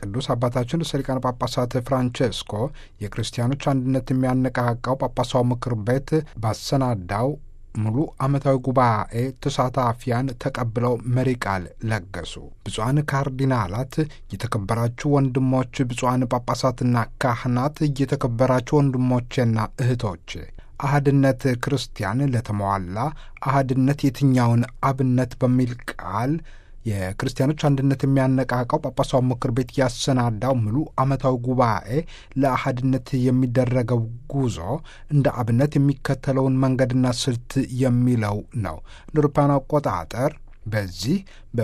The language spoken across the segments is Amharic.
ቅዱስ አባታችን ርዕሰ ሊቃነ ጳጳሳት ፍራንቼስኮ የክርስቲያኖች አንድነት የሚያነቃቃው ጳጳሳዊ ምክር ቤት ባሰናዳው ሙሉ ዓመታዊ ጉባኤ ተሳታፊያን ተቀብለው መሪ ቃል ለገሱ። ብፁዓን ካርዲናላት፣ የተከበራችሁ ወንድሞች፣ ብፁዓን ጳጳሳትና ካህናት፣ የተከበራችሁ ወንድሞቼና እህቶቼ አህድነት ክርስቲያን ለተሟላ አህድነት የትኛውን አብነት በሚል ቃል የክርስቲያኖች አንድነት የሚያነቃቃው ጳጳሳዊ ምክር ቤት ያሰናዳው ሙሉ ዓመታዊ ጉባኤ ለአህድነት የሚደረገው ጉዞ እንደ አብነት የሚከተለውን መንገድና ስልት የሚለው ነው። እንደ አውሮፓውያን አቆጣጠር በዚህ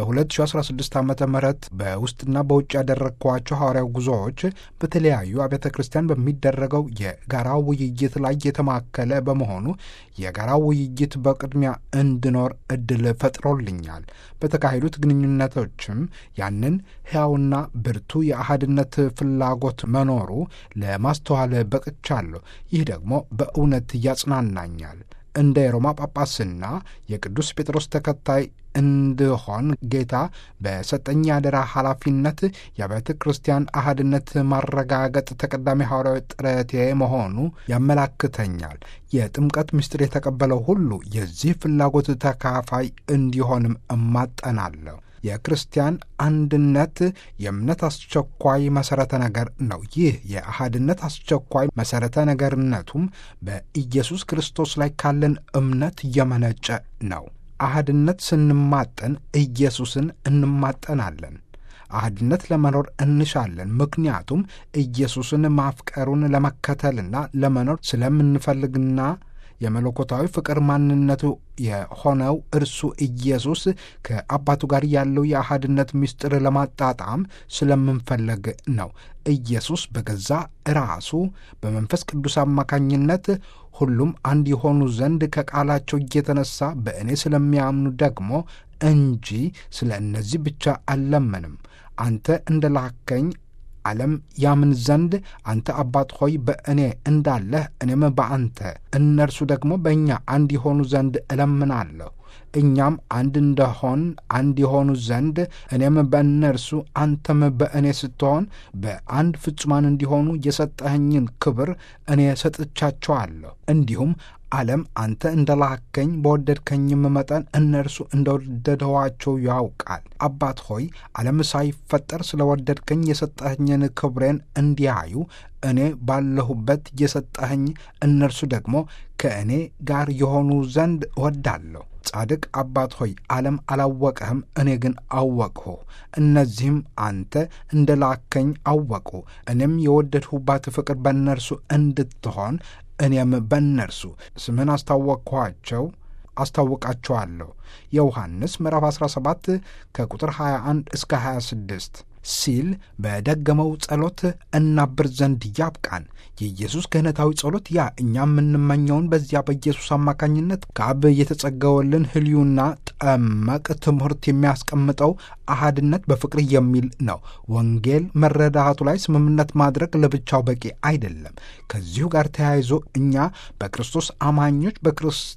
በ2016 ዓ ም በውስጥና በውጭ ያደረግኳቸው ሐዋርያው ጉዞዎች በተለያዩ አብያተ ክርስቲያን በሚደረገው የጋራ ውይይት ላይ የተማከለ በመሆኑ የጋራ ውይይት በቅድሚያ እንድኖር እድል ፈጥሮልኛል። በተካሄዱት ግንኙነቶችም ያንን ሕያውና ብርቱ የአህድነት ፍላጎት መኖሩ ለማስተዋል በቅቻለሁ። ይህ ደግሞ በእውነት ያጽናናኛል። እንደ የሮማ ጳጳስና የቅዱስ ጴጥሮስ ተከታይ እንድሆን ጌታ በሰጠኝ አደራ ኃላፊነት የአብያተ ክርስቲያን አህድነት ማረጋገጥ ተቀዳሚ ሐዋርያዊ ጥረቴ መሆኑ ያመላክተኛል። የጥምቀት ምስጢር የተቀበለው ሁሉ የዚህ ፍላጎት ተካፋይ እንዲሆንም እማጠናለሁ። የክርስቲያን አንድነት የእምነት አስቸኳይ መሠረተ ነገር ነው። ይህ የአህድነት አስቸኳይ መሠረተ ነገርነቱም በኢየሱስ ክርስቶስ ላይ ካለን እምነት የመነጨ ነው። አህድነት ስንማጠን ኢየሱስን እንማጠናለን። አህድነት ለመኖር እንሻለን። ምክንያቱም ኢየሱስን ማፍቀሩን ለመከተልና ለመኖር ስለምንፈልግና የመለኮታዊ ፍቅር ማንነቱ የሆነው እርሱ ኢየሱስ ከአባቱ ጋር ያለው የአህድነት ምስጢር ለማጣጣም ስለምንፈለግ ነው። ኢየሱስ በገዛ ራሱ በመንፈስ ቅዱስ አማካኝነት ሁሉም አንድ የሆኑ ዘንድ ከቃላቸው እየተነሳ በእኔ ስለሚያምኑ ደግሞ እንጂ ስለ እነዚህ ብቻ አልለመንም። አንተ እንደ ላከኝ ዓለም ያምን ዘንድ አንተ አባት ሆይ በእኔ እንዳለህ እኔም በአንተ እነርሱ ደግሞ በእኛ አንድ የሆኑ ዘንድ እለምናለሁ። እኛም አንድ እንደሆን አንድ የሆኑ ዘንድ እኔም በእነርሱ አንተም በእኔ ስትሆን በአንድ ፍጹማን እንዲሆኑ የሰጠኸኝን ክብር እኔ ሰጥቻቸዋለሁ። እንዲሁም ዓለም አንተ እንደ ላከኝ በወደድከኝም መጠን እነርሱ እንደወደደዋቸው ያውቃል። አባት ሆይ ዓለም ሳይፈጠር ስለ ወደድከኝ የሰጠኸኝን ክብሬን እንዲያዩ እኔ ባለሁበት የሰጠኸኝ እነርሱ ደግሞ ከእኔ ጋር የሆኑ ዘንድ እወዳለሁ። ጻድቅ አባት ሆይ ዓለም አላወቀህም፣ እኔ ግን አወቅሁ። እነዚህም አንተ እንደ ላከኝ አወቁ። እኔም የወደድሁባት ፍቅር በእነርሱ እንድትሆን እኔም በእነርሱ ስምህን አስታወቅኋቸው አስታውቃቸዋለሁ። የዮሐንስ ምዕራፍ 17 ከቁጥር 21 እስከ 26 ሲል በደገመው ጸሎት እናብር ዘንድ ያብቃን። የኢየሱስ ክህነታዊ ጸሎት ያ እኛ የምንመኘውን በዚያ በኢየሱስ አማካኝነት ከአብ የተጸገወልን ሕልዩና ጠመቅ ትምህርት የሚያስቀምጠው አሃድነት በፍቅር የሚል ነው። ወንጌል መረዳቱ ላይ ስምምነት ማድረግ ለብቻው በቂ አይደለም። ከዚሁ ጋር ተያይዞ እኛ በክርስቶስ አማኞች በክርስቶስ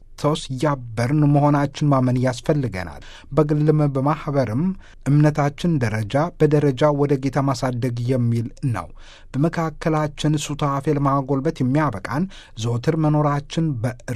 ያበርን መሆናችን ማመን ያስፈልገናል። በግልም በማኅበርም እምነታችን ደረጃ በደረጃ ወደ ጌታ ማሳደግ የሚል ነው። በመካከላችን ሱታፌ ለማጎልበት የሚያበቃን ዘወትር መኖራችን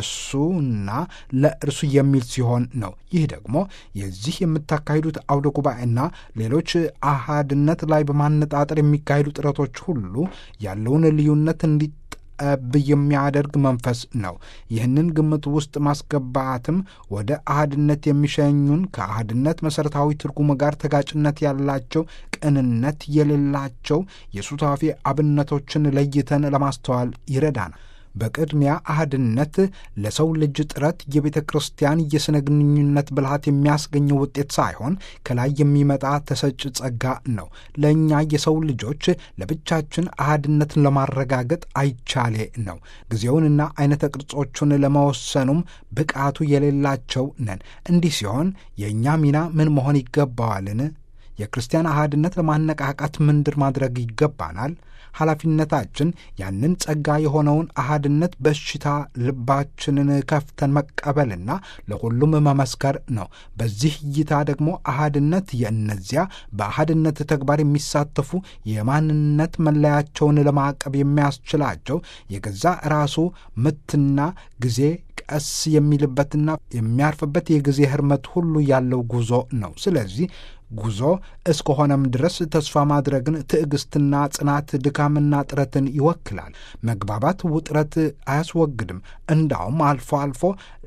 በእርሱና ለእርሱ የሚል ሲሆን ነው። ይህ ደግሞ የዚህ የምታካሂዱት አውደ ጉባኤና ሌሎች አሃድነት ላይ በማነጣጠር የሚካሄዱ ጥረቶች ሁሉ ያለውን ልዩነት እንዲ ጠብ የሚያደርግ መንፈስ ነው። ይህንን ግምት ውስጥ ማስገባትም ወደ አህድነት የሚሸኙን ከአህድነት መሠረታዊ ትርጉም ጋር ተጋጭነት ያላቸው ቅንነት የሌላቸው የሱታፌ አብነቶችን ለይተን ለማስተዋል ይረዳናል። በቅድሚያ አህድነት ለሰው ልጅ ጥረት የቤተ ክርስቲያን የሥነ ግንኙነት ብልሃት የሚያስገኘው ውጤት ሳይሆን ከላይ የሚመጣ ተሰጭ ጸጋ ነው። ለእኛ የሰው ልጆች ለብቻችን አህድነትን ለማረጋገጥ አይቻሌ ነው። ጊዜውንና አይነተ ቅርጾቹን ለመወሰኑም ብቃቱ የሌላቸው ነን። እንዲህ ሲሆን የእኛ ሚና ምን መሆን ይገባዋልን? የክርስቲያን አህድነት ለማነቃቃት ምንድር ማድረግ ይገባናል? ኃላፊነታችን ያንን ጸጋ የሆነውን አህድነት በእሽታ ልባችንን ከፍተን መቀበልና ለሁሉም መመስከር ነው። በዚህ እይታ ደግሞ አህድነት የእነዚያ በአህድነት ተግባር የሚሳተፉ የማንነት መለያቸውን ለማቀብ የሚያስችላቸው የገዛ ራሱ ምትና ጊዜ ቀስ የሚልበትና የሚያርፍበት የጊዜ ህርመት ሁሉ ያለው ጉዞ ነው። ስለዚህ ጉዞ እስከሆነም ድረስ ተስፋ ማድረግን፣ ትዕግስትና ጽናት፣ ድካምና ጥረትን ይወክላል። መግባባት ውጥረት አያስወግድም። እንዳውም አልፎ አልፎ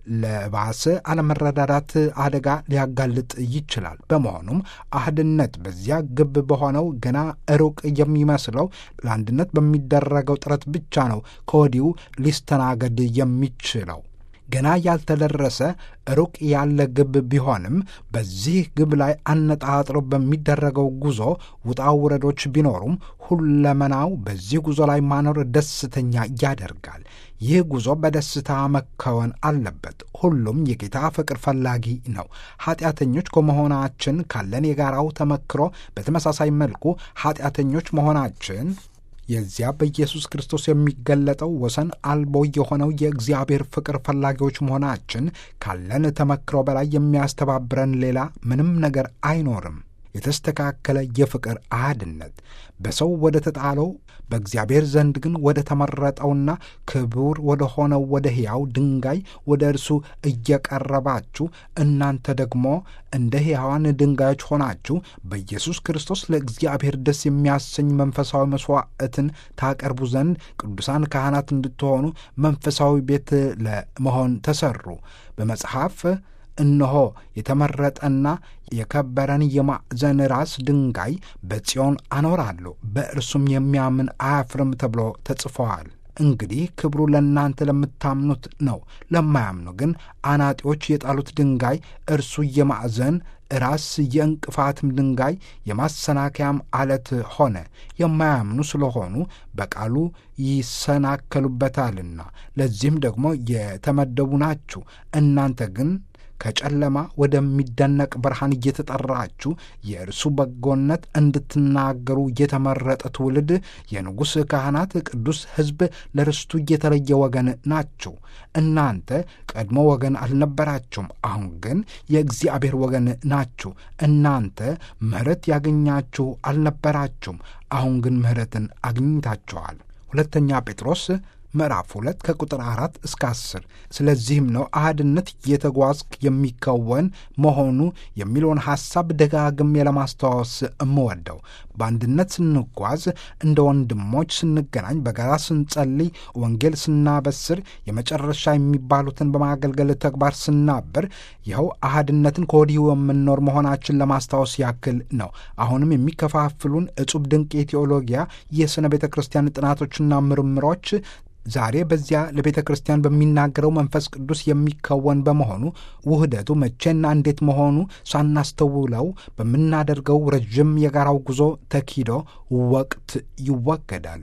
ለባሰ አለመረዳዳት አደጋ ሊያጋልጥ ይችላል። በመሆኑም አህድነት በዚያ ግብ በሆነው ገና ሩቅ የሚመስለው ለአንድነት በሚደረገው ጥረት ብቻ ነው ከወዲሁ ሊስተናገድ የሚችለው። ገና ያልተደረሰ ሩቅ ያለ ግብ ቢሆንም በዚህ ግብ ላይ አነጣጥሮ በሚደረገው ጉዞ ውጣ ውረዶች ቢኖሩም ሁለመናው በዚህ ጉዞ ላይ ማኖር ደስተኛ ያደርጋል። ይህ ጉዞ በደስታ መከወን አለበት። ሁሉም የጌታ ፍቅር ፈላጊ ነው። ኃጢአተኞች ከመሆናችን ካለን የጋራው ተመክሮ በተመሳሳይ መልኩ ኃጢአተኞች መሆናችን የዚያ በኢየሱስ ክርስቶስ የሚገለጠው ወሰን አልቦ የሆነው የእግዚአብሔር ፍቅር ፈላጊዎች መሆናችን ካለን ተመክሮ በላይ የሚያስተባብረን ሌላ ምንም ነገር አይኖርም። የተስተካከለ የፍቅር አህድነት በሰው ወደ ተጣለው በእግዚአብሔር ዘንድ ግን ወደ ተመረጠውና ክቡር ወደ ሆነው ወደ ሕያው ድንጋይ ወደ እርሱ እየቀረባችሁ እናንተ ደግሞ እንደ ሕያዋን ድንጋዮች ሆናችሁ በኢየሱስ ክርስቶስ ለእግዚአብሔር ደስ የሚያሰኝ መንፈሳዊ መሥዋዕትን ታቀርቡ ዘንድ ቅዱሳን ካህናት እንድትሆኑ መንፈሳዊ ቤት ለመሆን ተሠሩ። በመጽሐፍ እነሆ የተመረጠና የከበረን የማዕዘን ራስ ድንጋይ በጽዮን አኖራለሁ፣ በእርሱም የሚያምን አያፍርም ተብሎ ተጽፈዋል። እንግዲህ ክብሩ ለእናንተ ለምታምኑት ነው። ለማያምኑ ግን አናጢዎች የጣሉት ድንጋይ እርሱ የማዕዘን ራስ የእንቅፋትም ድንጋይ የማሰናከያም አለት ሆነ። የማያምኑ ስለሆኑ በቃሉ ይሰናከሉበታልና፣ ለዚህም ደግሞ የተመደቡ ናችሁ። እናንተ ግን ከጨለማ ወደሚደነቅ ብርሃን እየተጠራችሁ የእርሱ በጎነት እንድትናገሩ የተመረጠ ትውልድ፣ የንጉሥ ካህናት፣ ቅዱስ ሕዝብ፣ ለርስቱ የተለየ ወገን ናችሁ። እናንተ ቀድሞ ወገን አልነበራችሁም፣ አሁን ግን የእግዚአብሔር ወገን ናችሁ። እናንተ ምሕረት ያገኛችሁ አልነበራችሁም፣ አሁን ግን ምሕረትን አግኝታችኋል። ሁለተኛ ጴጥሮስ ምዕራፍ ሁለት ከቁጥር አራት እስከ አስር ስለዚህም ነው አህድነት እየተጓዝክ የሚከወን መሆኑ የሚለውን ሐሳብ ደጋግሜ ለማስታወስ እምወደው። በአንድነት ስንጓዝ፣ እንደ ወንድሞች ስንገናኝ፣ በጋራ ስንጸልይ፣ ወንጌል ስናበስር፣ የመጨረሻ የሚባሉትን በማገልገል ተግባር ስናበር፣ ይኸው አህድነትን ከወዲሁ የምንኖር መሆናችን ለማስታወስ ያክል ነው። አሁንም የሚከፋፍሉን እጹብ ድንቅ የቴዎሎጊያ የሥነ ቤተ ክርስቲያን ጥናቶችና ምርምሮች ዛሬ በዚያ ለቤተ ክርስቲያን በሚናገረው መንፈስ ቅዱስ የሚከወን በመሆኑ ውህደቱ መቼና እንዴት መሆኑ ሳናስተውለው በምናደርገው ረዥም የጋራው ጉዞ ተኪዶ ወቅት ይወገዳሉ።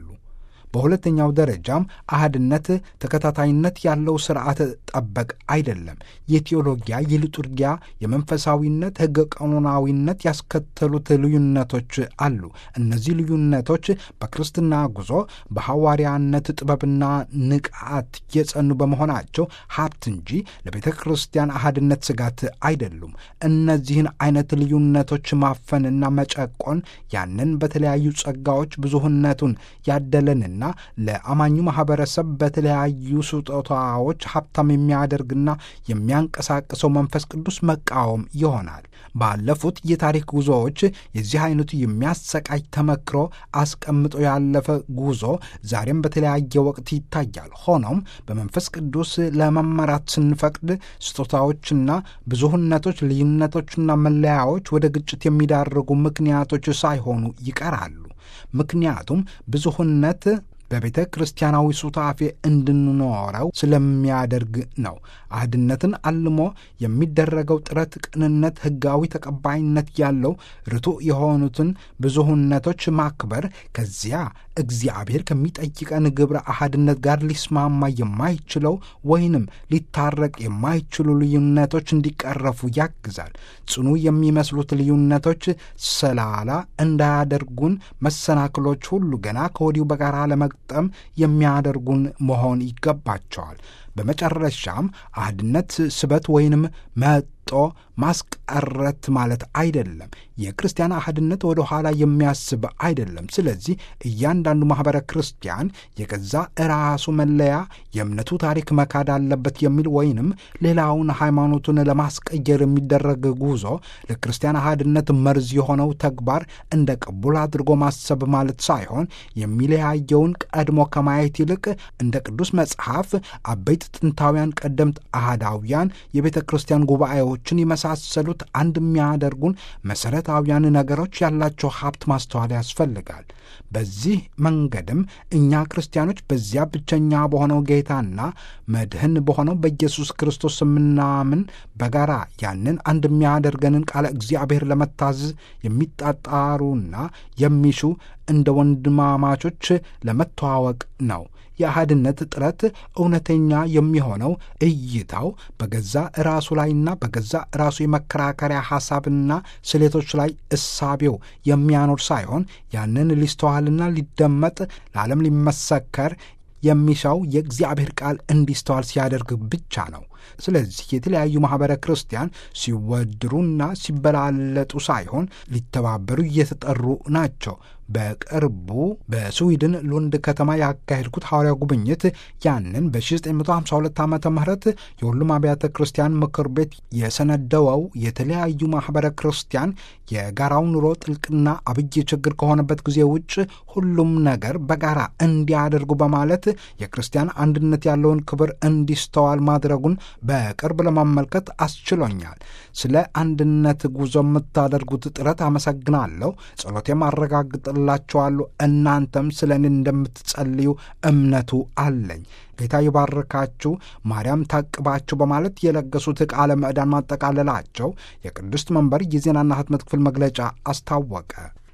በሁለተኛው ደረጃም አህድነት ተከታታይነት ያለው ስርዓተ ጠበቅ አይደለም። የቴዎሎጊያ፣ የሊጡርጊያ፣ የመንፈሳዊነት፣ ሕገ ቀኖናዊነት ያስከተሉት ልዩነቶች አሉ። እነዚህ ልዩነቶች በክርስትና ጉዞ በሐዋርያነት ጥበብና ንቃት የጸኑ በመሆናቸው ሀብት እንጂ ለቤተ ክርስቲያን አህድነት ስጋት አይደሉም። እነዚህን አይነት ልዩነቶች ማፈንና መጨቆን ያንን በተለያዩ ጸጋዎች ብዙህነቱን ያደለንና ለአማኙ ማህበረሰብ በተለያዩ ስጦታዎች ሀብታም የሚያደርግና የሚያንቀሳቅሰው መንፈስ ቅዱስ መቃወም ይሆናል። ባለፉት የታሪክ ጉዞዎች የዚህ አይነቱ የሚያሰቃይ ተመክሮ አስቀምጦ ያለፈ ጉዞ ዛሬም በተለያየ ወቅት ይታያል። ሆኖም በመንፈስ ቅዱስ ለመመራት ስንፈቅድ ስጦታዎችና ብዙህነቶች፣ ልዩነቶችና መለያዎች ወደ ግጭት የሚዳርጉ ምክንያቶች ሳይሆኑ ይቀራሉ። ምክንያቱም ብዙህነት በቤተ ክርስቲያናዊ ሱታፌ እንድንኖረው ስለሚያደርግ ነው። አህድነትን አልሞ የሚደረገው ጥረት ቅንነት፣ ሕጋዊ ተቀባይነት ያለው ርቱዕ የሆኑትን ብዙሁነቶች ማክበር ከዚያ እግዚአብሔር ከሚጠይቀን ግብረ አህድነት ጋር ሊስማማ የማይችለው ወይንም ሊታረቅ የማይችሉ ልዩነቶች እንዲቀረፉ ያግዛል። ጽኑ የሚመስሉት ልዩነቶች ሰላላ እንዳያደርጉን መሰናክሎች ሁሉ ገና ከወዲሁ በጋራ ለመግጠም የሚያደርጉን መሆን ይገባቸዋል። በመጨረሻም አህድነት ስበት ወይንም መጦ ማስቀረት ማለት አይደለም። የክርስቲያን አህድነት ወደ ኋላ የሚያስብ አይደለም። ስለዚህ እያንዳንዱ ማኅበረ ክርስቲያን የገዛ ራሱ መለያ የእምነቱ ታሪክ መካድ አለበት የሚል ወይንም ሌላውን ሃይማኖቱን ለማስቀየር የሚደረግ ጉዞ ለክርስቲያን አህድነት መርዝ የሆነው ተግባር እንደ ቅቡል አድርጎ ማሰብ ማለት ሳይሆን የሚለያየውን ቀድሞ ከማየት ይልቅ እንደ ቅዱስ መጽሐፍ አበይት ጥንታውያን ቀደምት አህዳውያን የቤተ ክርስቲያን ጉባኤዎችን የመሳሰሉት አንድ የሚያደርጉን መሠረታዊያን ነገሮች ያላቸው ሀብት ማስተዋል ያስፈልጋል። በዚህ መንገድም እኛ ክርስቲያኖች በዚያ ብቸኛ በሆነው ጌታና መድህን በሆነው በኢየሱስ ክርስቶስ የምናምን በጋራ ያንን አንድ የሚያደርገንን ቃለ እግዚአብሔር ለመታዘዝ የሚጣጣሩና የሚሹ እንደ ወንድማማቾች ለመተዋወቅ ነው። የአህድነት ጥረት እውነተኛ የሚሆነው እይታው በገዛ ራሱ ላይና በገዛ ራሱ የመከራከሪያ ሐሳብና ስሌቶች ላይ እሳቤው የሚያኖር ሳይሆን ያንን ሊስተዋልና ሊደመጥ ለዓለም ሊመሰከር የሚሻው የእግዚአብሔር ቃል እንዲስተዋል ሲያደርግ ብቻ ነው። ስለዚህ የተለያዩ ማኅበረ ክርስቲያን ሲወድሩና ሲበላለጡ ሳይሆን ሊተባበሩ እየተጠሩ ናቸው። በቅርቡ በስዊድን ሉንድ ከተማ ያካሄድኩት ሐዋርያ ጉብኝት ያንን በ1952 ዓ ም የሁሉም አብያተ ክርስቲያን ምክር ቤት የሰነደወው የተለያዩ ማኅበረ ክርስቲያን የጋራው ኑሮ ጥልቅና አብይ ችግር ከሆነበት ጊዜ ውጭ ሁሉም ነገር በጋራ እንዲያደርጉ በማለት የክርስቲያን አንድነት ያለውን ክብር እንዲስተዋል ማድረጉን በቅርብ ለማመልከት አስችሎኛል። ስለ አንድነት ጉዞ የምታደርጉት ጥረት አመሰግናለሁ። ጸሎቴም አረጋግጥላችኋለሁ። እናንተም ስለ እኔ እንደምትጸልዩ እምነቱ አለኝ። ጌታ ይባርካችሁ፣ ማርያም ታቅባችሁ በማለት የለገሱት ቃለ ምዕዳን ማጠቃለላቸው የቅድስት መንበር የዜናና ሕትመት ክፍል መግለጫ አስታወቀ።